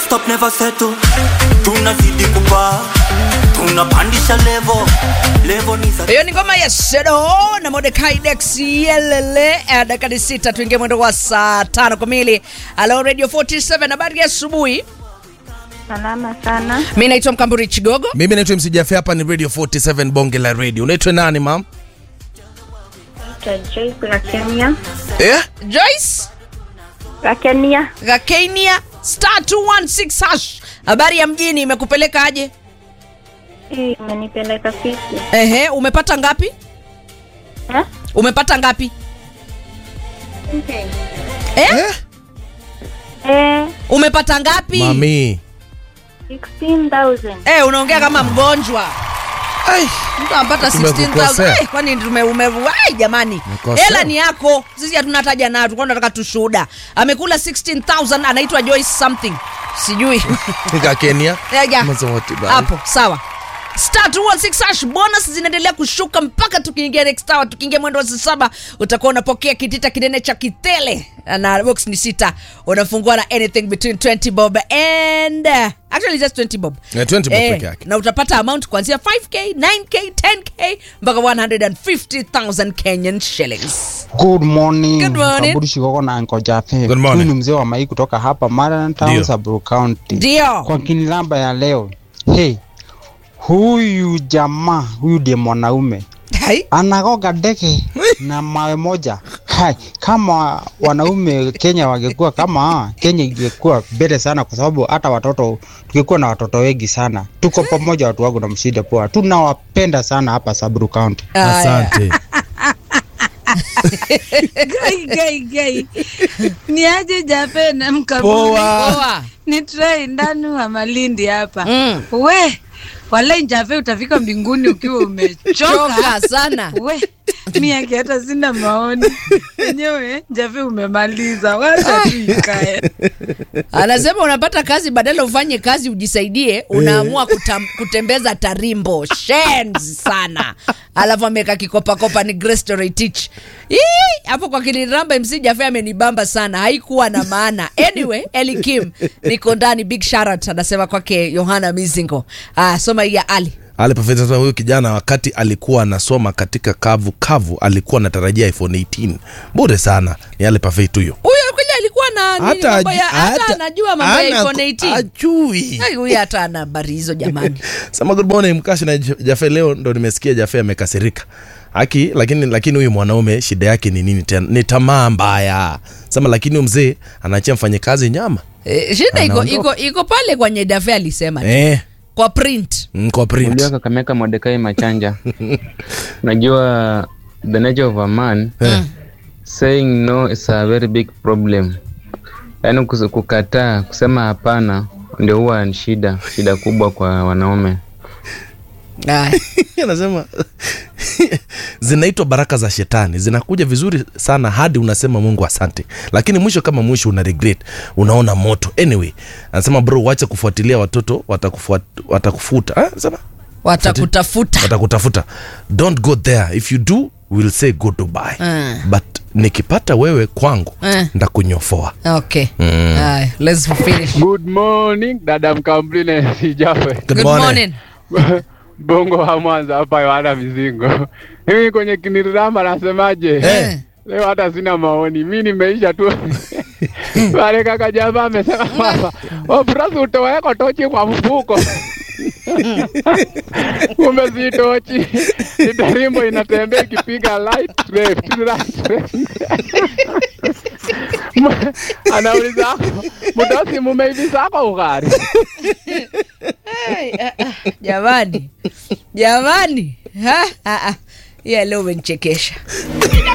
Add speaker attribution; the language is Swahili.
Speaker 1: stop never settle tunazidi kupaa tunapandisha levo levo ni za
Speaker 2: hiyo ni ngoma ya sedo na modekai dex yelele eh, dakika ni sita tuingie mwendo wa saa tano kamili alo radio 47 habari ya asubuhi
Speaker 3: Salama sana.
Speaker 2: mi naitwa mkamburi chigogo
Speaker 4: mimi naitwa msijafe hapa ni radio 47 bonge la radio unaitwa nani mam
Speaker 3: Naitwa Joyce la Kenya.
Speaker 4: eh?
Speaker 2: joyce
Speaker 3: La Kenya.
Speaker 2: gakenia star 216 hash habari ya mjini imekupeleka aje
Speaker 3: Hii imenipeleka fisi.
Speaker 2: ehe umepata ngapi
Speaker 3: Eh?
Speaker 2: umepata ngapi
Speaker 3: Okay.
Speaker 2: eh?
Speaker 4: Eh?
Speaker 3: Eh,
Speaker 2: umepata ngapi
Speaker 4: mami
Speaker 3: 16,000.
Speaker 2: eh, unaongea kama mgonjwa
Speaker 4: Ai,
Speaker 2: mtu anapata
Speaker 4: Tumekukosea.
Speaker 2: 16000 Eh, kwani tume ume, ai jamani
Speaker 4: Umekosea.
Speaker 2: hela ni yako sisi hatuna taja nayo tulikuwa tunataka tushuhuda amekula 16000 anaitwa Joyce something sijui
Speaker 4: nika kenya
Speaker 2: Eh, ya.
Speaker 4: Mazawati bana.
Speaker 2: hapo sawa star 216 hash bonus zinaendelea kushuka mpaka tukiingia next hour tukiingia mwendo wa saa saba utakuwa unapokea kitita kinene cha kitele na box ni sita unafungua na anything between 20 bob and uh, actually just 20 bob
Speaker 4: Eh, 20 bob peke yake.
Speaker 2: na utapata amount kuanzia 5k 9k 10k mpaka 150000 kenyan shillings
Speaker 5: Good morning.
Speaker 2: Good morning.
Speaker 5: Kaburi Shikoko na Uncle Jaffe.
Speaker 4: Good morning.
Speaker 5: Huyu ni mzee wa Mai kutoka hapa Marana Town,
Speaker 4: Ndio.
Speaker 5: Samburu County.
Speaker 2: ndio
Speaker 5: Kwa kinilamba ya leo. Hey, huyu jamaa, huyu ndiye mwanaume
Speaker 2: Hai.
Speaker 5: anagoga ndege na mawe moja. Hai, kama wanaume Kenya wangekuwa kama hawa, Kenya ingekuwa mbele sana, kwa sababu hata watoto tungekuwa na watoto wengi sana. Tuko pamoja, watu wangu na mshida poa, tunawapenda sana hapa Samburu County.
Speaker 2: Aya.
Speaker 4: asante
Speaker 6: gai gai gai ni aje jape na mkaburi
Speaker 4: Poa.
Speaker 2: Poa.
Speaker 6: ni trai ndani wa malindi hapa
Speaker 2: Mm.
Speaker 6: we walai jape utafika mbinguni ukiwa umechoka
Speaker 2: choka sana
Speaker 6: we mi yake hata sina maoni enyewe jape umemaliza wacha tu ikae
Speaker 2: anasema unapata kazi badala ufanye kazi ujisaidie unaamua kutam, kutembeza tarimbo shenzi sana alafu ameweka kikopakopa ni Grace Toretich. Ii, hapo kwa kiniramba mc jafe amenibamba sana haikuwa na maana anyway eli kim niko ndani big sharat anasema kwake yohana mizingo ah, soma hii ya ali
Speaker 4: ale Perfect anasema huyu kijana wakati alikuwa anasoma katika kavu kavu alikuwa anatarajia iphone 18 bure sana ni ale perfect huyo
Speaker 2: huyo kweli alikuwa na nini mambo ya- hata anajua mambo ya
Speaker 4: ana-
Speaker 2: iphone 18
Speaker 4: ajui
Speaker 2: Ai, huyu hata ana habari hizo jamani
Speaker 4: sema good morning mkashi na J- jafe leo ndo nimesikia jafe amekasirika haki lakini lakini huyu mwanaume shida yake ni nini tena ni tamaa mbaya sema lakini huyu mzee anaachia mfanyikazi nyama
Speaker 2: Eh, shida iko,
Speaker 4: Anaondoka.
Speaker 2: iko, iko pale kwenye dafe alisema
Speaker 4: eh,
Speaker 2: kwa print
Speaker 4: mm, kwa print
Speaker 7: Unajua Kakamega Mordekai Machanja. Unajua the nature of a man
Speaker 4: Eh.
Speaker 7: saying no is a very big problem. Yaani kus- kukataa kusema hapana ndio huwa ni shida, shida kubwa kwa wanaume.
Speaker 2: Aya.
Speaker 4: anasema zinaitwa baraka za shetani zinakuja vizuri sana hadi unasema mungu asante lakini mwisho kama mwisho una regret unaona moto anyway anasema bro wacha kufuatilia watoto watakufuat, watakufuta Ah, anasema
Speaker 2: watakutafuta
Speaker 4: watakutafuta don't go there if you do we'll say goodbye
Speaker 2: Mm.
Speaker 4: but nikipata wewe kwangu
Speaker 2: Mm.
Speaker 4: ndakunyofoa
Speaker 2: okay Aya, let's finish
Speaker 8: Good morning dada Mkambrile Sijafe
Speaker 2: good morning
Speaker 8: Bongo wa Mwanza hapa Yohana Mizingo. Mimi kwenye kinirama nasemaje?
Speaker 2: Eh.
Speaker 8: Leo hata sina maoni, mi nimeisha tu pale. Kaka jamaa amesema kwamba obrasi utoweko tochi kwa mfuko kumbe si tochi, ni tarimbo inatembea ikipiga light left, right, left. Anauliza mdosi, mumeivisako ugari
Speaker 2: Ai, ah, ah, jamani jamani Ha, ah, ah. ya leo umenichekesha